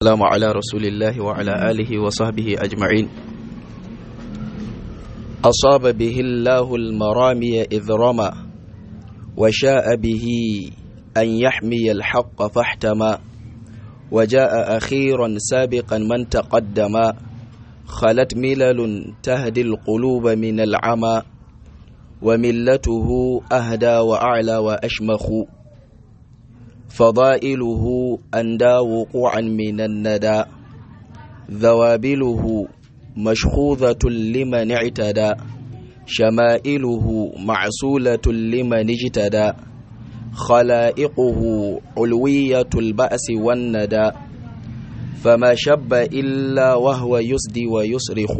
والسلام على رسول الله وعلى آله وصحبه أجمعين أصاب به الله المرامي إذ رمى وشاء به أن يحمي الحق فاحتمى وجاء أخيرا سابقا من تقدم خلت ملل تهدي القلوب من العمى وملته أهدى وأعلى وأشمخ فضائله أندى وقوعا من الندى ذوابله مشخوذة لمن اعتدى شمائله معسولة لمن اجتدى خلائقه علوية البأس والندى فما شب إلا وهو يسدي ويصرخ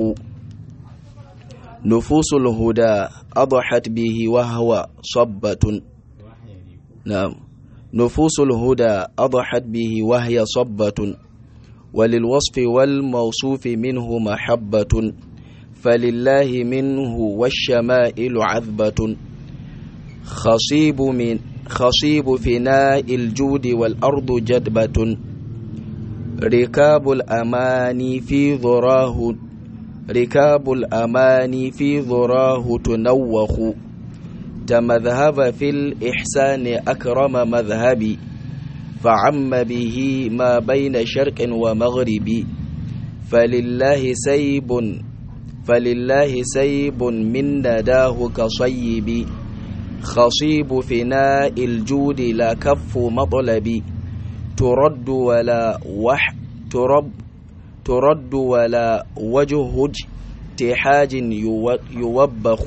نفوس الهدى أضحت به وهو صبة نعم نفوس الهدى أضحت به وهي صبة وللوصف والموصوف منه محبة فلله منه والشمائل عذبة خصيب من خصيب فناء الجود والأرض جدبة ركاب الأماني في ذراه ركاب الأماني في ذراه تنوخ تمذهب في الإحسان أكرم مذهبي فعم به ما بين شرق ومغرب فلله سيب فلله سيب من نداه كصيب خصيب فناء الجود لا كف مطلب ترد ولا وح ترب ترد ولا وجه اجتحاج يوبخ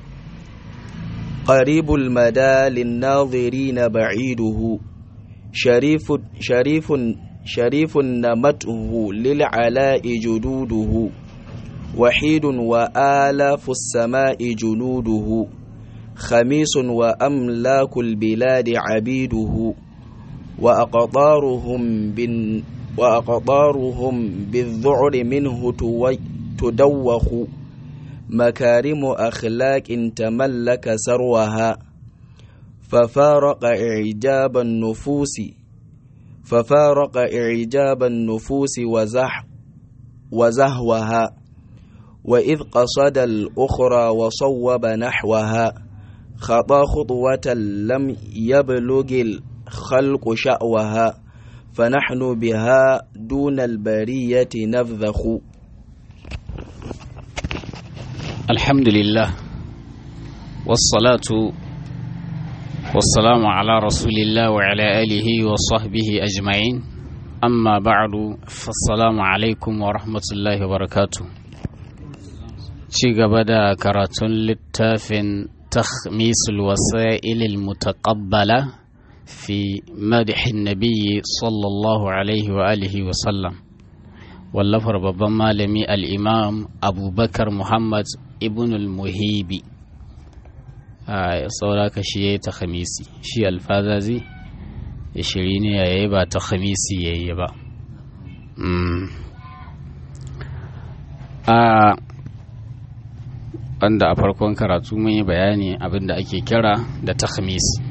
قريب المدى للناظرين بعيده شريف شريف شريف نمته للعلاء جدوده وحيد وآلاف السماء جنوده خميس وأملاك البلاد عبيده وأقطارهم بن وأقطارهم بالذعر منه تدوخ مكارم أخلاق تملك سروها ففارق إعجاب النفوس ففارق إعجاب النفوس وزح وزهوها وإذ قصد الأخرى وصوب نحوها خطى خطوة لم يبلغ الخلق شأوها فنحن بها دون البرية نفذخ الحمد لله والصلاة والسلام على رسول الله وعلى آله وصحبه أجمعين أما بعد فالسلام عليكم ورحمة الله وبركاته ci gaba da karatun littafin takhmisul wasa'il mutaqabbala fi madhin nabiyyi sallallahu alaihi wa alihi wa sallam wallafar babban malami al-imam abubakar muhammad ibn al-muhibi a sauraka shi ya yi ta khamisi shi alfazazi ya shiri ne ya yi ba ta khamisi ya yi ba a wanda a farkon karatu mun yi bayani abinda ake kira da ta khamisi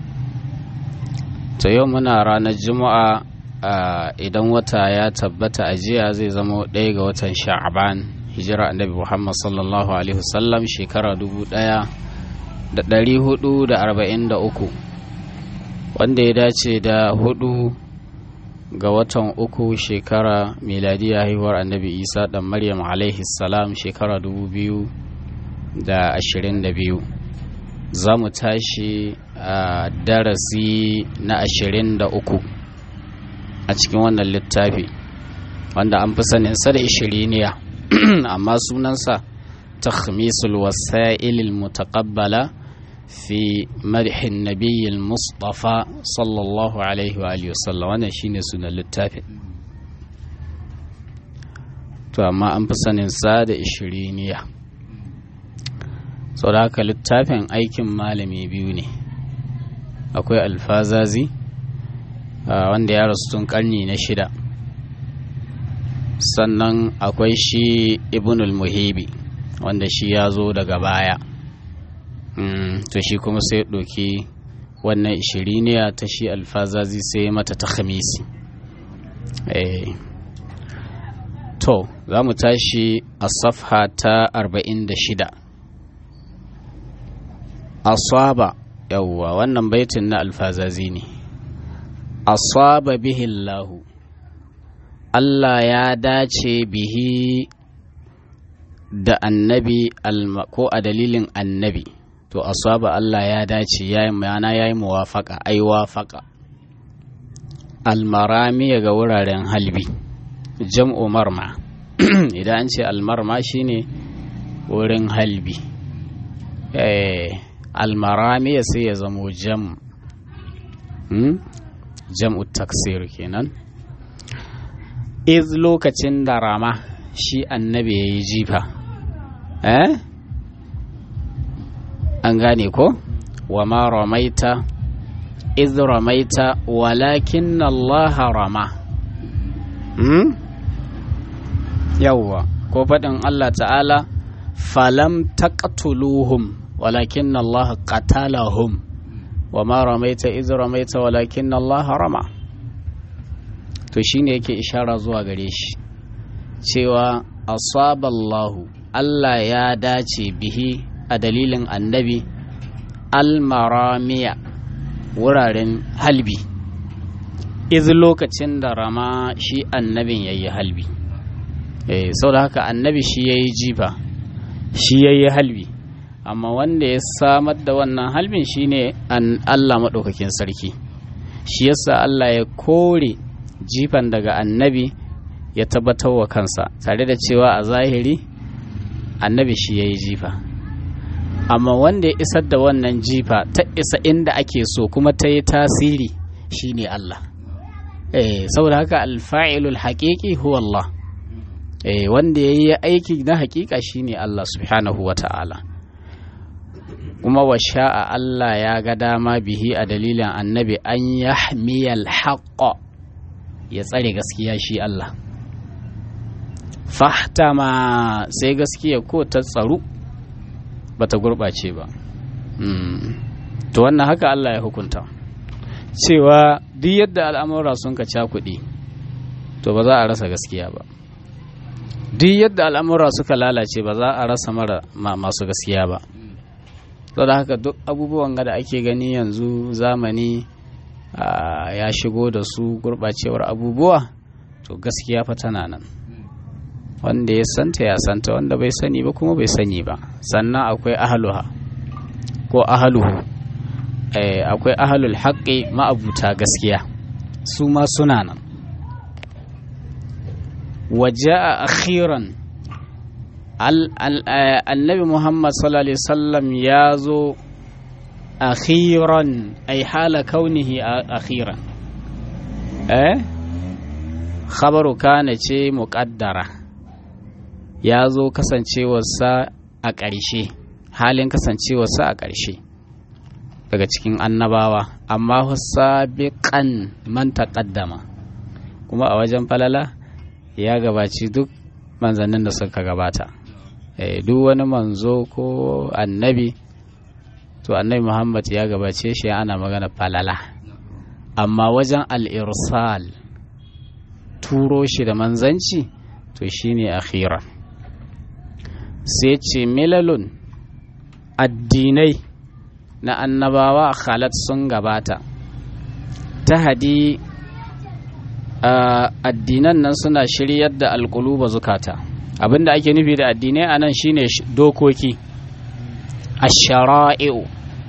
ta yau muna ranar juma'a idan wata ya tabbata a jiya zai zama ɗaya ga watan sha'aban hijira annabi muhammad sallallahu alaihi wasallam shekara dubu ɗaya da ɗari hudu da arba'in da uku wanda ya dace da hudu ga watan uku shekara miladiya haihuwar annabi isa ɗan maryam alaihi salam shekara dubu biyu da ashirin da biyu za mu tashi a darasi na ashirin da uku a cikin wannan littafi wanda an fi saninsa da ishiriniya amma sunansa takhmisul wasa'il mutaqabbala fi madhin nabiyil mustafa sallallahu alaihi wa alihi wasallam wannan shine sunan littafin to amma an fi saninsa da ishiriniya sau da haka littafin aikin malami biyu ne akwai alfazazi wanda ya rasu tun karni na shida sannan akwai shi ibnul muhibi wanda shi ya zo daga baya to shi kuma sai ɗauki wannan ishiriniya ta shi alfazazi sai mata ta khamisi to za mu tashi a safha ta 46 asaba yawwa wannan baitin na alfazazi ne asaba bihi Allahu Allah ya dace bihi da annabi ko a dalilin annabi to asaba Allah ya dace ya yana ya yi muwafaka ai wafaka almarami ga wuraren halbi jam'u marma idan an ce almarma shine wurin halbi almarami sai ya zamo jam jam'u taksir kenan iz lokacin da rama shi annabi ya yi jifa eh an gane ko wa ma ramaita iz ramaita walakin Allah rama hmm? yawwa ko faɗin Allah ta'ala falam taqtuluhum walakin Allah qatalahum wa ma ramaita iz ramaita walakin Allah rama to shine yake ishara zuwa gare shi cewa asaballahu Allah ya dace bihi a dalilin annabi almaramiya wuraren halbi iz lokacin da rama shi annabin ya yi halbi eh, sau da haka annabi shi ya yi jifa shi ya yi halbi amma wanda ya samar da wannan halbin shine an Allah maɗaukakin sarki shi yasa Allah ya kore jifan daga annabi ya tabbatar wa kansa tare da cewa a zahiri annabi shi ya yi jifa amma wanda ya isar da wannan jifa ta isa inda ake so kuma ta yi tasiri shine Allah eh saboda haka alfa'ilul haƙiƙi huwa Allah eh wanda ya yi aiki na haƙiƙa shine Allah subhanahu wa ta'ala kuma wa sha'a Allah ya ga dama bihi a dalilin annabi an yahmiyal haqqa ya tsare gaskiya shi Allah fahtama sai gaskiya ko ta tsaru ba ta gurɓace ba to wannan haka Allah ya hukunta cewa duk yadda al'amura sun ka cakuɗi to ba za a rasa gaskiya ba duk yadda al'amura suka lalace ba za a rasa mara masu gaskiya ba da haka duk abubuwan da ake gani yanzu zamani ya shigo da su gurɓacewar abubuwa to gaskiya fa tana nan wanda ya santa ya santa wanda bai sani ba kuma bai sani ba sannan akwai ahaluha ko ahaluhu akwai ahalul haƙƙi ma'abuta gaskiya su ma suna nan waje a akhiran annabi muhammad sallallahu alaihi wasallam ya zo akhiran ay hala kaunihi akhiran eh khabaru kana ce muqaddara ya zo kasancewarsa a ƙarshe halin kasancewarsa a ƙarshe daga cikin annabawa amma sabiqan man taqaddama kuma a wajen falala ya gabaci duk manzannin da suka gabata duk wani manzo ko annabi to annabi muhammad ya gabace shi ana magana falala amma wajen al'irsal turo shi da manzanci to shine akhira sai ce milalun addinai na annabawa khalat sun gabata ta hadi addinan nan suna shiryar da alƙuluba zukata abinda ake nufi da addinai a nan shine dokoki ashara'i'u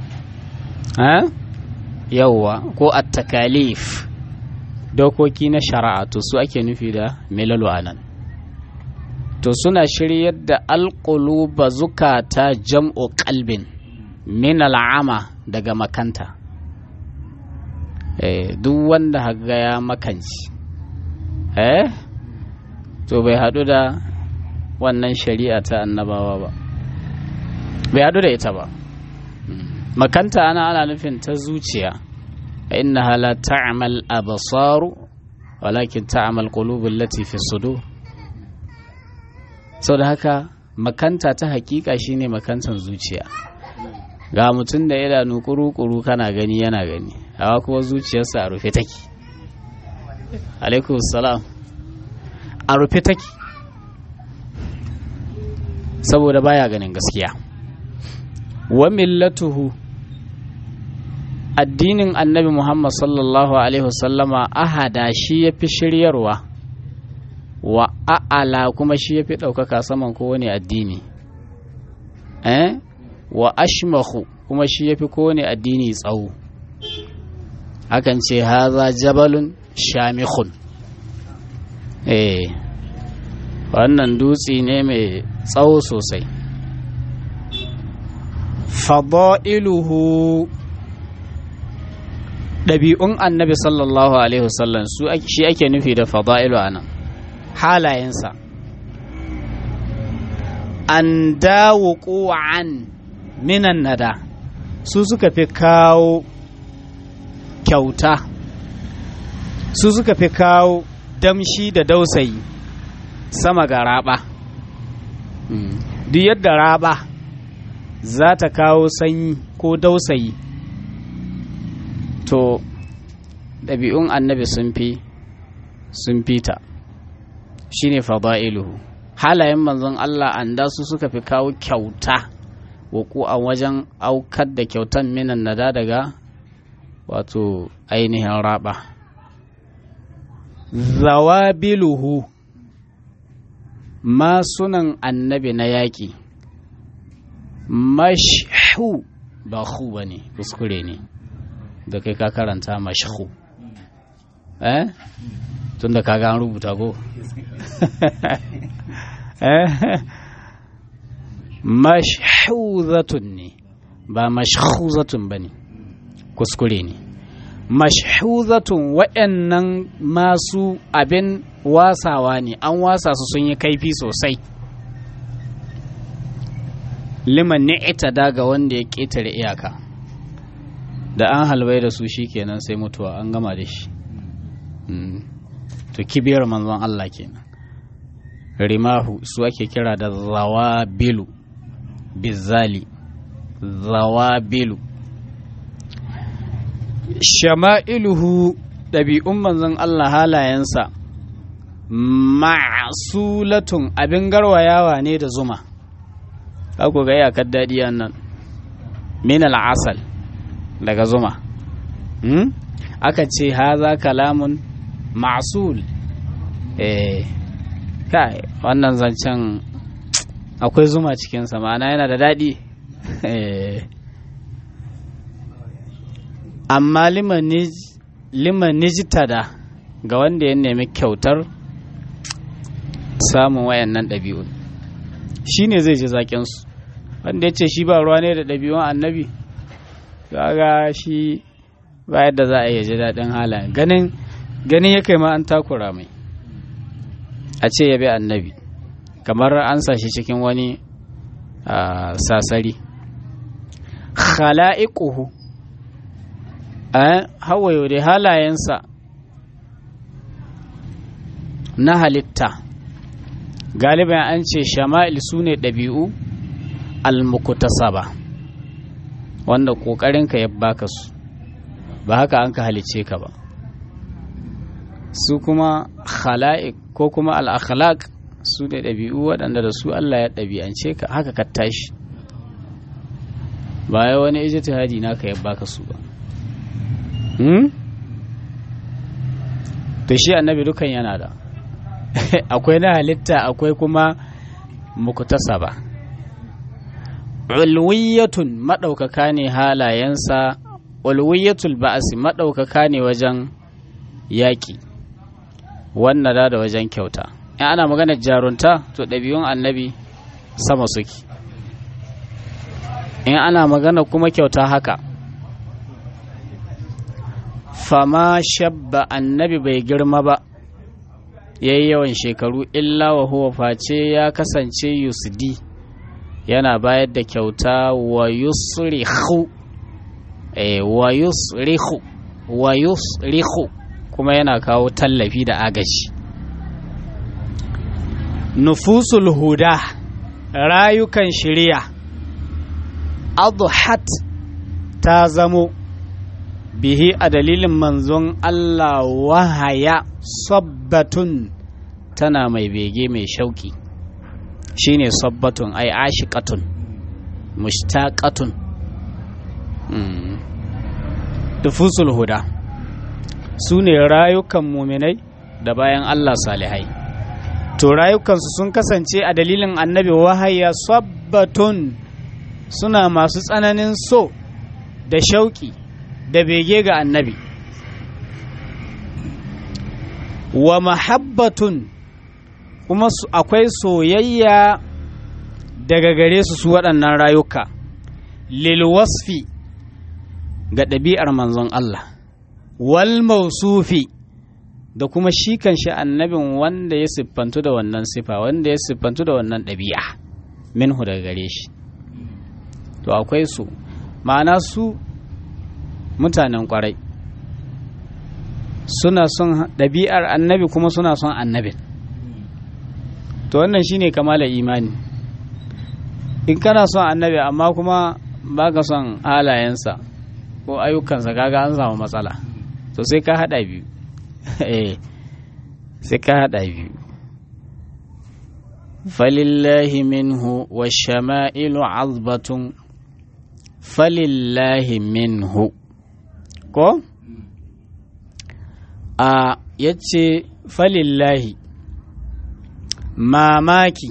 yauwa ko at-takalif dokoki na shari'a to su ake nufi da milalu a nan to suna shiryar da alƙuluba zukata jam'u kalbin min al'ama daga makanta duk wanda haga ya makanci eh to bai haɗu da wannan shari'a ta annabawa ba bai haɗu da ita ba makanta ana ana nufin ta zuciya innaha la ta'mal absaru walakin ta'mal qulubul lati fi sudur sau da haka makanta ta hakika shine makantan zuciya ga mutum da idanu kuru-kuru kana gani yana gani hawa kuma zuciyarsa a rufe take alaikum salam a rufe take saboda baya ganin gaskiya wa millatuhu addinin annabi muhammad sallallahu alaihi wasallama ahada shi ya fi shiryarwa wa a'ala kuma shi ya fi ɗaukaka saman kowane addini eh? wa ashmahu kuma shi ya fi kowane addini tsawo akan ce haza jabalun shamikhun eh wannan dutse ne mai tsawo sosai fada'iluhu ɗabi'un annabi sallallahu alaihi wasallam su shi ake nufi da fada'ilu a nan halayensa an dawo an minan nada su suka fi kawo kyauta su suka fi kawo damshi da dausayi sama ga raba duk yadda raba za ta kawo sanyi ko dausayi to ɗabi'un annabi sun fi sun fita shi ne fada'iluhu halayen manzon Allah an da su suka fi kawo kyauta waku a wajen aukar da kyautan minan nada daga wato ainihin raba zawabiluhu masunan annabi na yaƙi mashu ba hu ba ne kuskure ne da kai ka karanta mashu eh tun da kaga an rubuta ko mashhuzatun ne ba mashhuzatun ba ne kuskure ne mashhuzatun waɗannan masu abin wasawa ne an wasa su sun yi kaifi sosai liman ni'ita daga wanda ya ƙetare iyaka da an halbai da su kenan sai mutuwa an gama da shi to kibiyar manzon Allah kenan rimahu su ake kira da zawabilu bizali zawabilu shama'iluhu ɗabi'un manzon Allah halayensa ma'asulatun abin garwayawa ne da zuma ku ga iyakar daɗi nan min al'asal daga zuma aka ce haza kalamun ma'sul eh kai wannan zancen akwai zuma cikinsa ma'ana yana da daɗi amma liman nijitada ga wanda ya nemi kyautar samun wayannan ɗabi'un shi ne zai ji zaƙinsu wanda ya ce shi ba ruwa ne da ɗabi'un annabi ga shi ba yadda za a iya ji daɗin halayen ganin ganin ya kai ma an takura mai a ce ya bi annabi kamar an sa shi cikin wani sasari khala'iquhu hawayo da halayensa na halitta galiban an ce shama'il su ne ɗabi'u almukutasaba wanda ƙoƙarinka ya baka su ba haka an ka halice ka ba su kuma khala'iq ko kuma al'akhlaq su ne ɗabi'u waɗanda da su Allah ya ɗabi'ance ka haka ka tashi ba ya wani ijtihadi naka ya baka su ba to shi annabi dukan yana da akwai na halitta akwai kuma mukutasaba ulwiyatun maɗaukaka ne halayensa ulwiyatul ba'asi maɗaukaka ne wajen yaƙi wannan da da wajen kyauta in ana maganar jarunta to ɗabi'un annabi sama suke in ana magana kuma kyauta haka fama shabba annabi bai girma ba ya yi yawan shekaru illa wa huwa face ya kasance yusdi yana bayar da kyauta wa yusrihu wa yusrihu wa yusrihu kuma yana kawo tallafi da agaji nufusul huda rayukan shirya adhat ta zamo bihi a dalilin manzon Allah wahaya sabbatun tana mai bege mai shauki shine sabbatun ai ashiqatun mushtaqatun dufusul huda su ne rayukan muminai da bayan Allah salihai to rayukansu sun kasance a dalilin annabi wahaya sabbatun suna masu tsananin so da shauki da bege ga annabi wa mahabbatun kuma akwai soyayya daga gare su su waɗannan rayuka lilwasfi ga ɗabi'ar manzon Allah wal mausufi da kuma shi kan shi annabin wanda ya siffantu da wannan sifa wanda ya siffantu da wannan ɗabi'a minhu daga gare shi to akwai su ma'ana su mutanen kwarai suna son ɗabi'ar annabi kuma suna son annabin to wannan shine kamala imani in kana son annabi amma kuma baka son halayensa ko ayyukansa kaga an samu matsala to sai ka hada biyu eh sai ka hada biyu falillahi minhu wa shama'ilu azbatun falillahi minhu ko a yace falillahi mamaki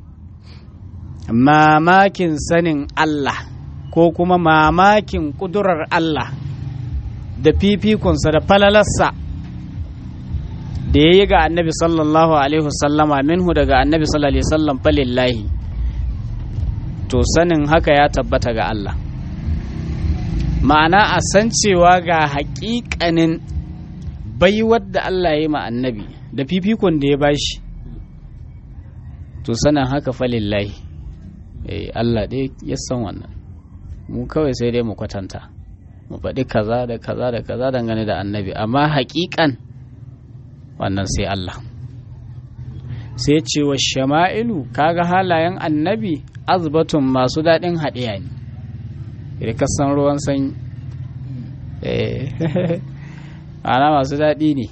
mamakin sanin Allah ko kuma mamakin ƙudurar Allah da fifikonsa da falalarsa da ya yi ga annabi sallallahu alaihi wasallama minhu daga annabi sallallahu alaihi wasallam falillahi to sanin haka ya tabbata ga Allah ma'ana a san cewa ga haƙiƙanin baiwar da Allah ya yi ma annabi da fifikon da ya bashi to sanin haka falillahi eh Allah dai ya san wannan mu kawai sai dai mu kwatanta mu faɗi kaza da kaza da kaza dangane da annabi amma haƙiƙan wannan sai Allah sai ce wa shama'ilu kaga halayen annabi azbatun masu daɗin haɗiya ne da kasan ruwan sanyi ana masu daɗi ne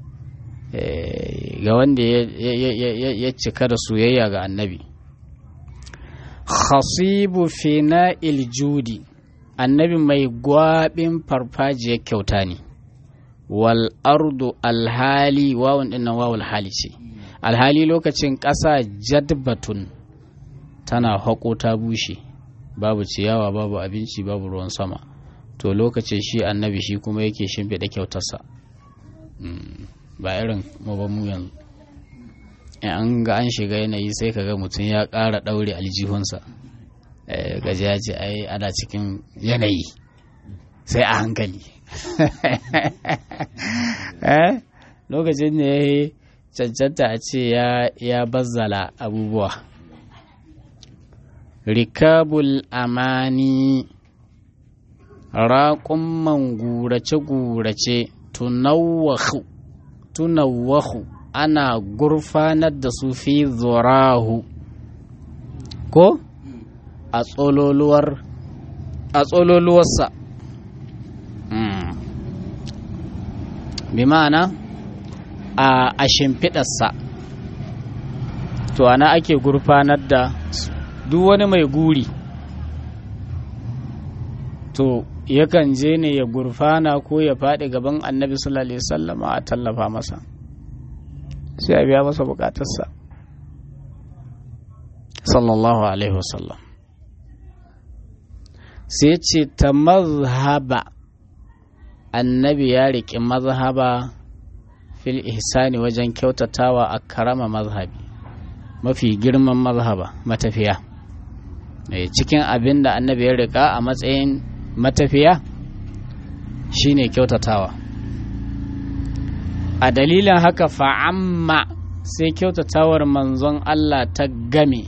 ga wanda ya cika da soyayya ga annabi khasibu fina iljudi annabi mai gwabin farfajiyar kyauta ne wal ardu alhali wawan dinnan wawul hali ce alhali lokacin ƙasa jadbatun tana haƙo ta bushe babu ciyawa babu abinci babu ruwan sama to lokacin shi annabi shi kuma yake shimfiɗa kyautarsa ba irin mu yanzu an ga an shiga yanayi sai ka ga mutum ya ƙara ɗaure aljihunsa gaji ya ce ai ana cikin yanayi sai a hankali lokacin da ya yi cancanta a ce ya bazzala abubuwa rikabul amani raƙumman gurace-gurace tunawwahu ana gurfanar da su fi zurahu ko a tsololuwar a tsololuwarsa bi ma'ana a shimfiɗarsa to ana ake gurfanar da duk wani mai guri to yakan je ne ya gurfana ko ya faɗi gaban annabi sallallahu alaihi wasallama a tallafa masa sai a biya masa bukatarsa sallallahu alaihi wasallam sai ce ta mazhaba annabi ya riƙe mazhaba fil ihsani wajen kyautatawa a karama mazhabi mafi girman mazhaba matafiya cikin abin da annabi ya riƙa a matsayin matafiya shine kyautatawa a dalilin haka fa'amma sai kyautatawar manzon Allah ta game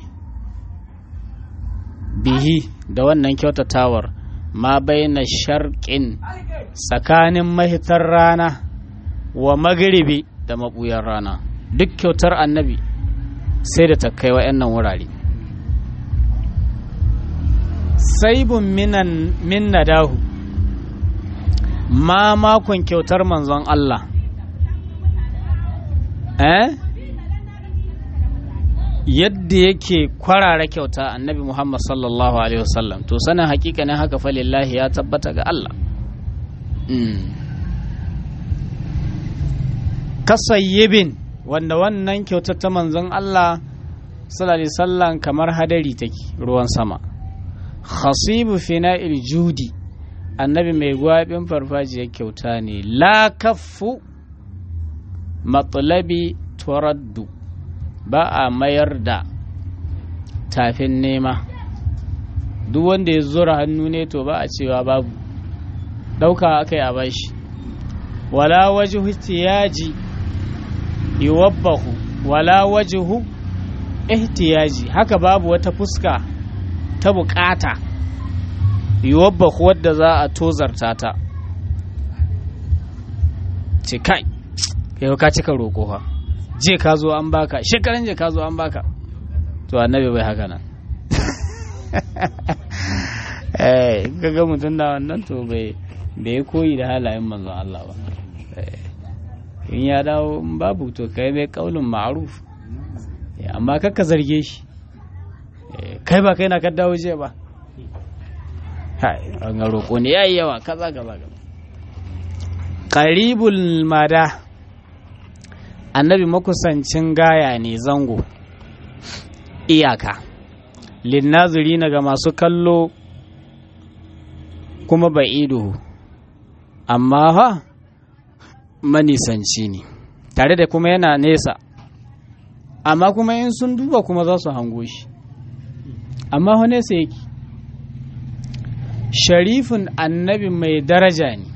bihi da wannan kyautatawar ma baina sharƙin tsakanin mahitar rana wa magribi da maɓuyar rana duk kyautar annabi sai da ta kai wa'annan wurare saibun minan min nadahu ma makon kyautar manzon Allah eh yadda yake kwarara kyauta annabi Muhammad sallallahu alaihi wasallam to sanin hakikanin haka falillahi ya tabbata ga Allah kasayyibin wanda wannan kyautar ta manzon Allah sallallahu alaihi wasallam kamar hadari take ruwan sama khasibu fina'il judi annabi mai gwabin farfajiyar kyauta ne la kaffu matsalabi turaddu ba a mayar da tafin nema duk wanda ya zura hannu ne to ba a cewa babu ɗauka aka yi a bashi wala wajihu ihtiyaji yuwabbahu wala wajihu ihtiyaji haka babu wata fuska ta bukata yuwabbahu wadda za a tozarta ta ce kai yau ka cika roƙo fa je ka zo an baka shekaran je ka zo an baka to annabi bai haka nan eh kaga mutum da wannan to bai bai koyi da halayen manzon Allah ba in ya dawo in babu to kai bai kaulin ma'ruf amma kakka zarge shi kai ba kai na ka dawo je ba an ga roƙo ne yayi yawa kaza kaza kaza qaribul mada annabi makusancin gaya ne zango iyaka linnazuri na ga masu kallo kuma ba'iduhu amma fa manisanci ne tare da kuma yana nesa amma kuma in sun duba kuma za su hango shi amma fa nesa yake sharifin annabi mai daraja ne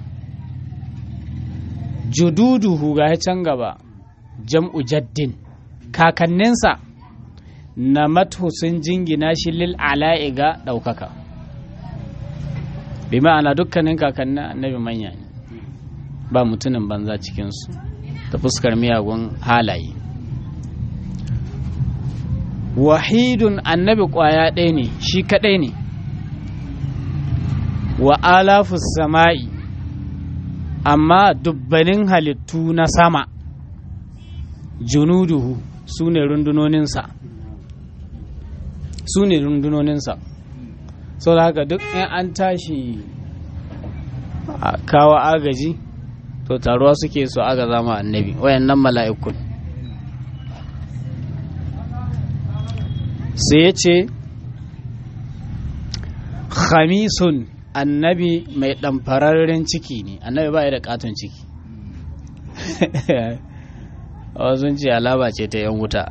jududuhu ga can gaba jam'u jaddin kakanninsa na mathu sun jingina shi lil ala'i ga ɗaukaka bi ma'ana dukkanin kakannin annabi manya ne ba mutumin banza cikinsu ta fuskar miyagun halaye wahidun annabi ƙwaya ɗaya ne shi kaɗai ne wa alafus sama'i amma dubbanin halittu na sama junuduhu su ne rundunoninsa su ne rundunoninsa sau da haka duk in an tashi a kawo agaji to taruwa suke su aga zama annabi wayannan mala'ikun sai ya ce khamisun annabi mai ɗamfararren ciki ne annabi ba ya da katon ciki sun ce alaba ce ta yan wuta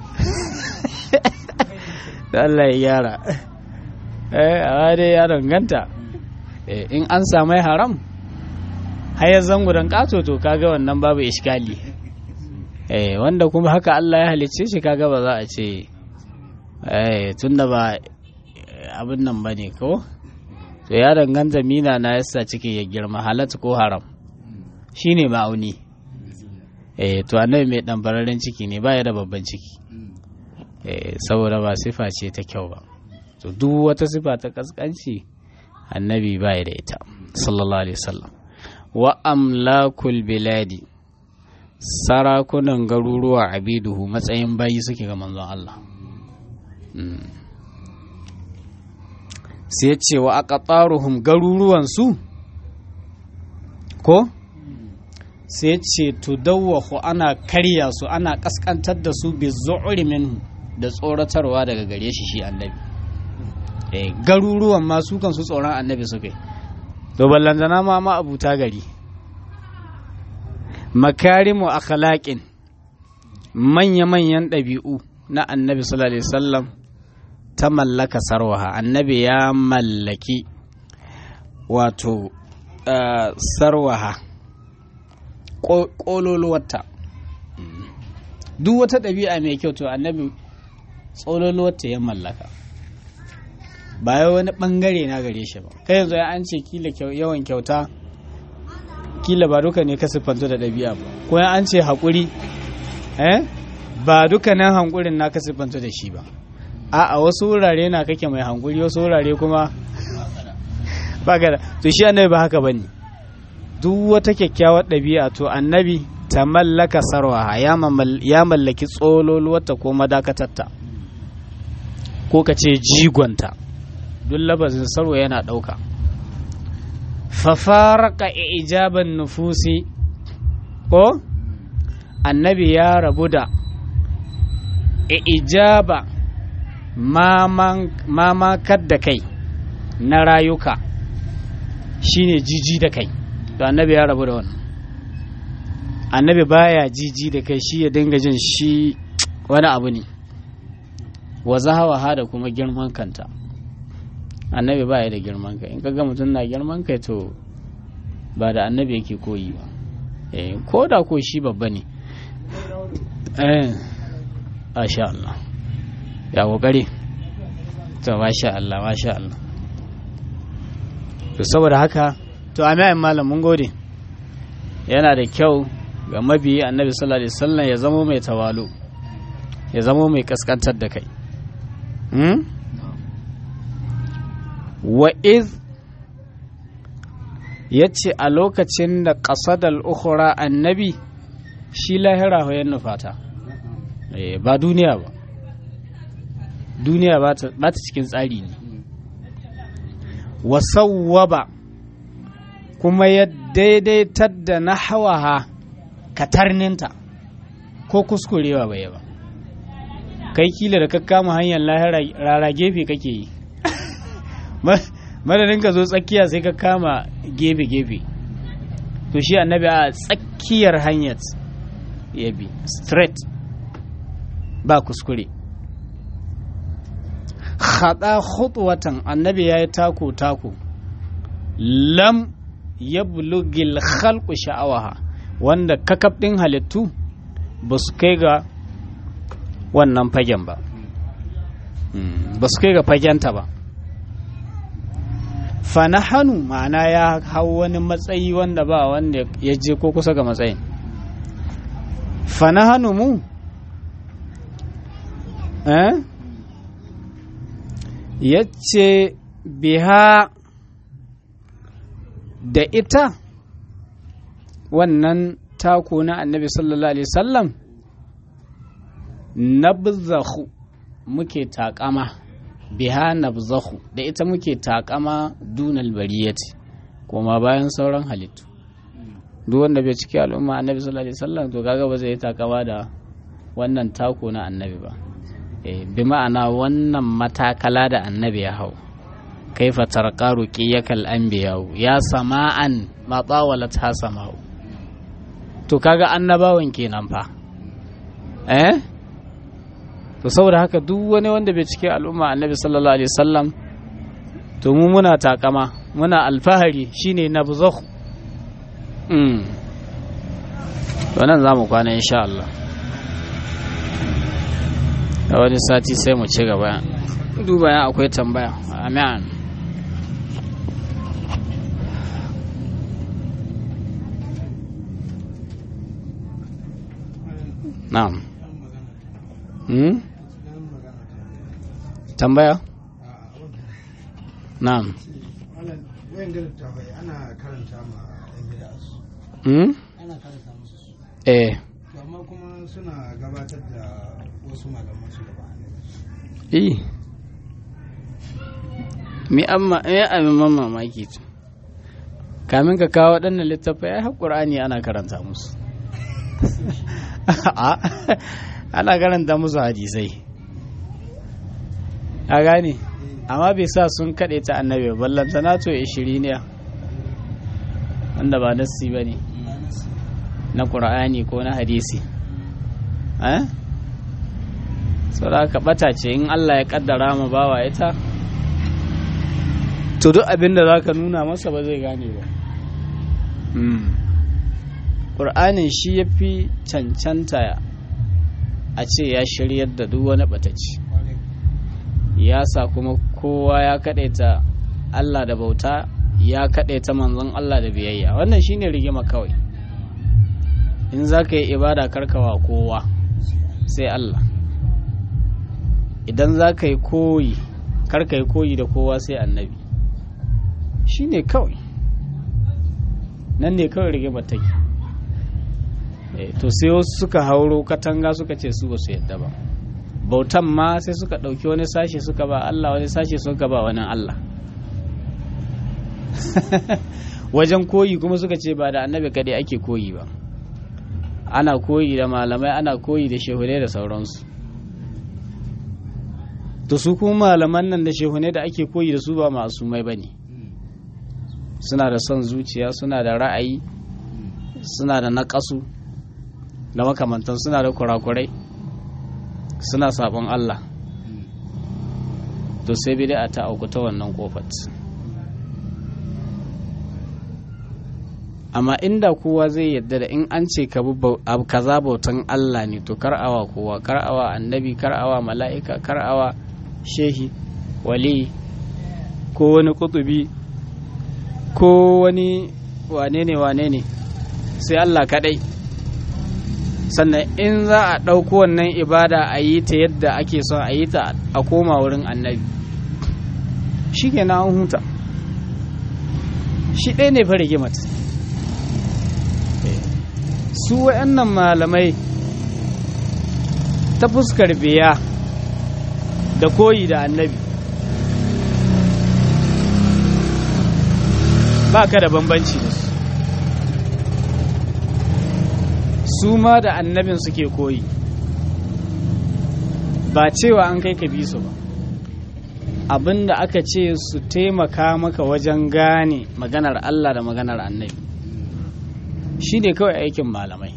da Allah ya gyara eh a dai ya danganta in an samai haram hayar zango don kato to kaga wannan babu iskali eh wanda kuma haka Allah ya halicce shi kaga ba za a ce eh tunda ba abin nan bane ko to ya danganta mina na yasa ciki ya girma halatta ko haram shine ma'auni eh to annabi mai dan bararren ciki ne baya da babban ciki eh saboda ba sifa ce ta kyau ba to duk wata sifa ta kaskanci annabi baya da ita sallallahu alaihi wasallam wa amlakul biladi sarakunan garuruwa abiduhu matsayin bayi suke ga manzon Allah sai ce wa aqtaruhum garuruwansu ko sai ce tudawwahu ana karya su ana kaskantar da su bi zu'uri minhu da tsoratarwa daga gare shi shi annabi eh garuruwan ma su kan su tsoron annabi suke to ballantana ma ma abuta gari makarimu akhlaqin manya-manyan ɗabi'u na annabi sallallahu alaihi wasallam ta mallaka sarwaha annabi ya mallaki wato sarwaha ƙololuwarta duk wata ɗabi'a mai kyau to annabi tsololuwarta ya mallaka ba ya wani ɓangare na gare shi ba kai yanzu an ce kila yawan kyauta kila ba duka ne ka siffanto da ɗabi'a ba ko an ce haƙuri ba duka nan hankurin na ka siffanto da shi ba a a wasu wurare na kake mai hankuri wasu wurare kuma ba ga da to shi annabi ba haka bane duk wata kyakkyawar ɗabi'a to annabi ta mallaka sarwa ya mallaki tsololuwarta ko madakatarta ko ka ce jigonta duk labazin sarwa yana ɗauka fafaraka ijaban nufusi ko annabi ya rabu da ijaba mamakar da kai na rayuka shine jiji da kai to annabi ya rabu da wannan annabi baya jiji da kai shi ya dinga jin shi wani abu ne wa zahawa da kuma girman kanta annabi baya da girman kai in kaga mutum na girman kai to ba da annabi yake koyi ba eh ko da ko shi babba ne eh masha Allah ya kokari to masha Allah masha Allah to saboda haka to amiyan malam mun gode yana da kyau ga mabiyi annabi sallallahu alaihi wasallam ya zamo mai tawalu ya zamo mai kaskantar da kai hmm? wa iz ya ce a lokacin da ƙasadar ukhra annabi shi lahira hoyon nufata ba duniya ba duniya ba ta cikin tsari ne wasawwaba kuma ya daidaitar da na hawaha katarninta ko kuskurewa bai ba kai kila da ka kama hanyar lahira rara gefe kake yi madadin ka zo tsakiya sai ka kama gefe-gefe to shi annabi a tsakiyar hanyar ya bi straight ba kuskure haɗa watan annabi ya yi tako-tako lam ya bulugil khalqu sha'awaha wanda kakaf ɗin halittu ba su kai ga wannan fagen ba ba su kai ga fagenta ba fanahanu ma'ana ya hau wani matsayi wanda ba wanda ya je ko kusa ga matsayin fanahanu mu eh ya ce biha da ita wannan tako na annabi sallallahu alaihi wasallam nabzahu muke takama biha nabzahu da ita muke takama dunal bariyati kuma bayan sauran halittu duk wanda bai ciki al'umma annabi sallallahu alaihi wasallam to kaga ba zai yi takama da wannan tako na annabi ba bi ma'ana wannan matakala da annabi ya hau kaifa tarqa ruqiyakal anbiya ya sama'an ma tawalat ha sama'u to kaga annabawan kenan fa eh to saboda haka duk wani wanda bai cike al'umma annabi sallallahu alaihi wasallam to mu muna takama muna alfahari shine nabzakh mm to nan zamu kwana insha Allah a wani sati sai mu ci gaba duba ya akwai tambaya amin na'am hmm? tambaya na'am ana karanta ma yan gida su hmm? ana karanta musu su eh to amma kuma suna gabatar da wasu malaman su gaba eh mi amma me abin man mamaki to kamin ka kawo waɗannan littattafai ai haƙur'ani ana karanta musu ana karanta musu hadisai a gane amma bai sa sun kaɗe ta annabi ballanta na to ishiriniya wanda ba nassi ba ne na ƙur'ani ko na hadisi eh saboda ka ɓata ce in allah ya ƙaddara ma bawa ita to duk abin da za ka nuna masa ba zai gane ba ƙur'anin shi ya fi cancanta a ce ya shiryar da duk wani ɓatacci ya sa kuma kowa ya kaɗaita Allah da bauta ya kaɗaita manzon Allah da biyayya wannan shine rigima kawai in za ka yi ibada karkawa kowa sai Allah idan za ka yi koyi karka yi koyi da kowa sai annabi shine kawai nan ne kawai rigima take to sai wasu suka hauro katanga suka ce su ba su yadda ba bautan ma sai suka ɗauki wani sashe suka ba Allah wani sashe suka ba wani Allah wajen koyi kuma suka ce ba da annabi kadai ake koyi ba ana koyi da malamai ana koyi da shehunai da sauransu to su kuma malaman nan da shehunai da ake koyi da su ba masumai ba ne suna da son zuciya suna da ra'ayi suna da naƙasu da makamantan suna da kurakurai suna sabon Allah to sai bid'a ta auku ta wannan kofat amma inda kowa zai yadda da in an ce ka kaza bautan Allah ne to kar awa kowa kar awa annabi kar awa mala'ika kar awa shehi wali ko wani kutubi ko wani wane ne wane ne sai Allah kadai sannan in za a ɗauko wannan ibada a yi ta yadda ake son a yi ta a koma wurin annabi shi ke an huta shi ɗaya ne fa rigimat su wa'annan malamai ta fuskar biya da koyi da annabi ba ka da bambanci da su su ma da annabin suke koyi ba cewa an kai ka bi su ba abinda aka ce su taimaka maka wajen gane maganar Allah da maganar annabi shi ne kawai aikin malamai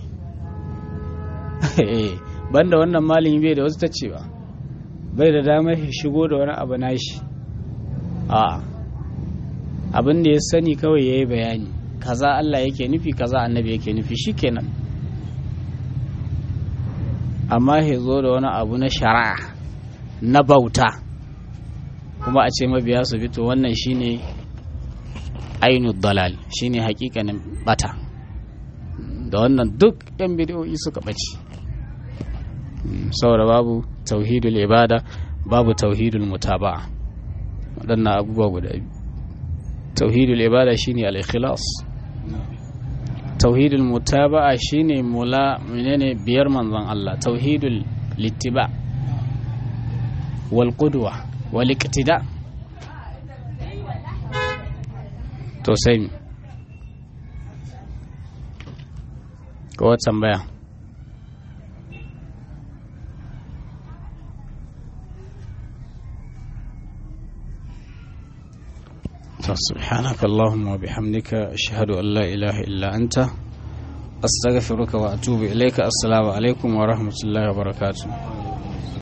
banda wannan malami bai da wasu ta cewa bai da damar shigo da wani abu nashi a abin da ya sani kawai ya yi bayani kaza Allah yake nufi kaza annabi yake nufi shikenan amma ya zo da wani abu na shari'a na bauta kuma a ce mabiya su fito wannan shine ainu dalal shine hakikanin bata da wannan duk yan bidiyoyi suka ɓace saboda babu tauhidul ibada babu tauhidul mutaba'a waɗannan abubuwa guda biyu tauhidul ibada shine al-ikhlas tauhidul mutaba'a shine mula menene biyar manzon Allah tauhidul littiba wal qudwa wal iqtida to sai ko tambaya سبحانك اللهم وبحمدك أشهد أن لا إله إلا أنت أستغفرك وأتوب إليك السلام عليكم ورحمة الله وبركاته